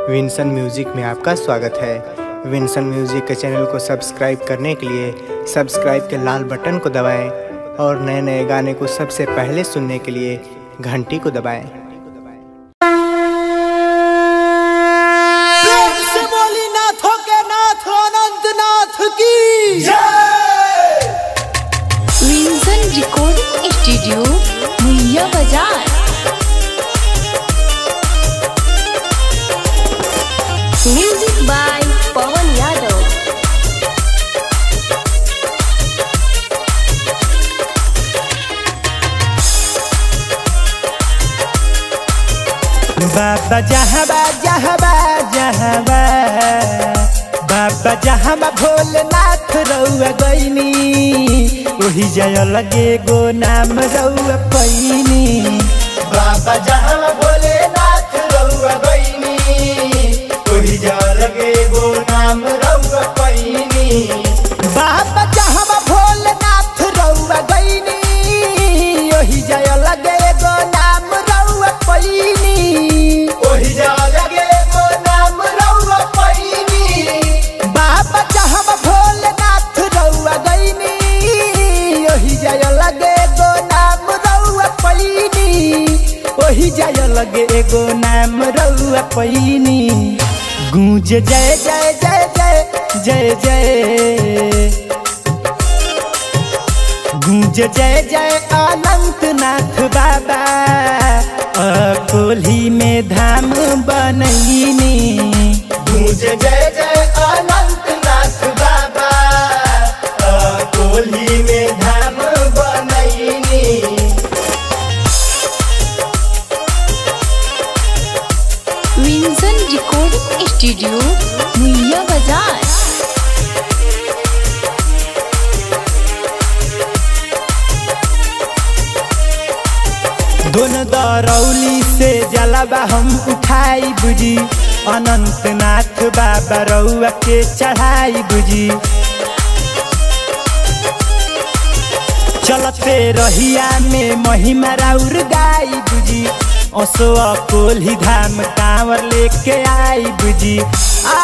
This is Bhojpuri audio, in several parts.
विंसन म्यूजिक में आपका स्वागत है विंसन म्यूजिक के चैनल को सब्सक्राइब करने के लिए सब्सक्राइब के लाल बटन को दबाएं और नए नए गाने को सबसे पहले सुनने के लिए घंटी को दबाएं प्रेम से बोली नाथों के नाथ अनंत नाथ की विंसन रिकॉर्डिंग स्टूडियो मुहैया बाजार म्यूजिक बाय पवन यादव बाबा जहबा जहबा जहबा बाबा जहबा भोलेनाथ रउआ गईनी ओही जय लगे गो नाम रउआ पैनी बाबा जहबा भोलेनाथ रउआ गईनी ओही जय लगे गो नाम रउआ पैनी बाबा जहबा भोलेनाथ रउआ गईनी ओही जय लगे गो नाम रउआ पैनी ओही जय लगे गो नाम रउआ पैनी बाबा जहबा भोलेनाथ रउआ गईनी ओही जय लगे गो नाम रउआ पैनी ओही जय लगे एगो नाम रउआ पैनी गूंज जय जय जय जय जय जय गूंज जय जय अनंत नाथ बाबा अकोली में धाम बनैनी गूंज जय जय अनंत नाथ बाबा अकोली में धाम बनैनी विंसन रिकॉर्डिंग स्टूडियो मुहैया बाजार दोनों दरौली से जलावा हम उठाई बुझी अनंत नाथ बाबा रउआ के चढ़ाई बुझी चलते रहिया में महिमा राउर गाई बुझी असो कोल्ही धाम कांवर लेके आई बुझी आ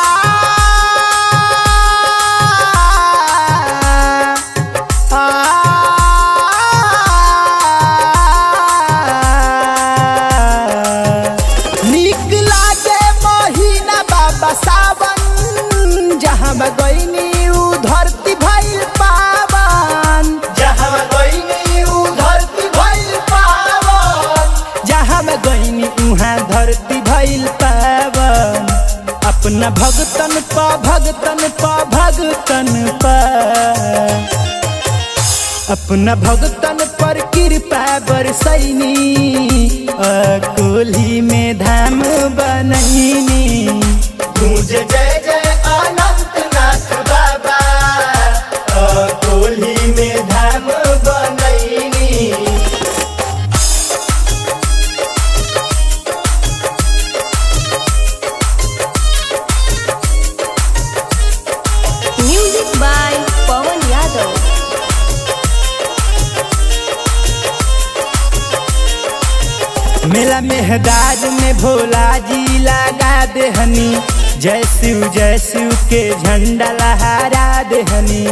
नीक लागे महीना बाबा सावन जहाँ गईनी उ धरती भइल पावन जहाँ गईनी उ धरती भइल पावन जहाँ गईनी उहाँ धरती भइल पावन अपना भगतन प भगतन प भगतन प अपना भगतन पर कृपा बरसैनी अकोली में धाम बनैनी गूंज जय जय अनंत नाथ बाबा अकोली में धाम बनैनी म्यूजिक बाय पवन यादव मेला मेहदार में भोला जी लगा देहनी जय शिव जय शिव के झंडा लहरा देहनी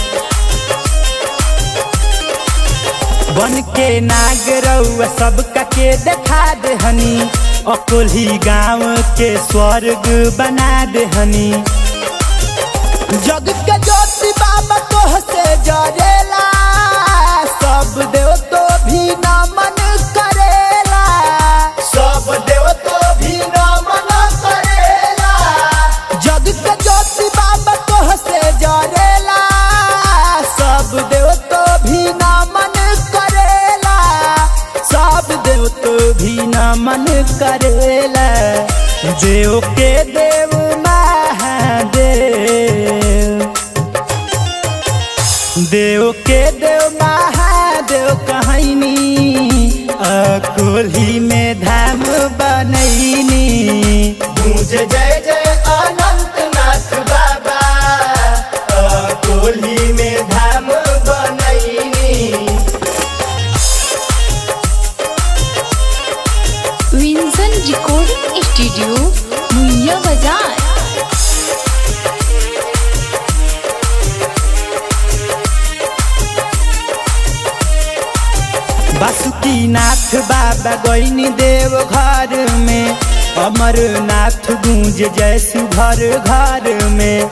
बन के नाग रउआ सबका के देखा देहनी अकोली गांव के स्वर्ग बना देहनी जग के ज्योति बाबा तोह से जरेला सब देव तो भी नमन करेला सब देव तो भी नमन करेला जग के ज्योति बाबा तोह से जरेला सब देव तो भी नमन करेला सब देव तो भी नमन करेला देव के देव महादेव देव के देव महादेव कहनी अकोली में धाम बनैनी गूंज जय जय अनंत नाथ बाबा अकोली में धाम बनैनी विंसन रिकॉर्डिंग स्टूडियो मुहैया बाजार बासुकीनाथ बाबा गईनी देव घर में अमरनाथ गूंज जैसु घर घर में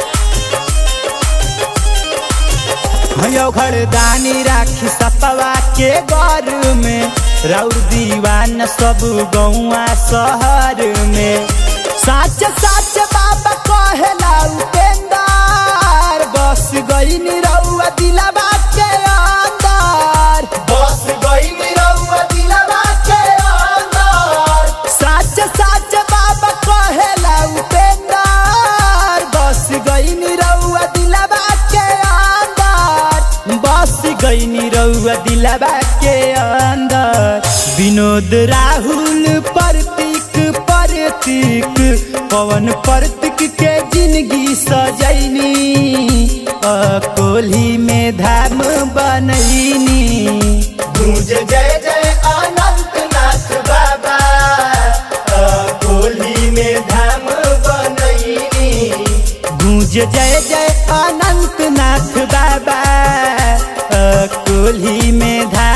हयो घरदानी राखी सपवा के घर में राउर दीवान सब गौआ शहर में साच साच बाबा कहेला उपेंदार बस गईनी रउआ दिलवा के अंदर बस गईनी रउआ दिलवा के अंदर साच साच बाबा कहेला उपेंदार बस गईनी रउआ दिलवा के अंदर बस गईनी रउआ दिलवा के अंदर विनोद राहुल प्रतीक प्रतीक पवन प्रतीक के जिंदगी सजैनी अकोली में धाम बनैनी गूंज जय जय अनंत नाथ बाबा अकोली में धाम बनैनी गूंज जय जय अनंत नाथ बाबा अकोली में धाम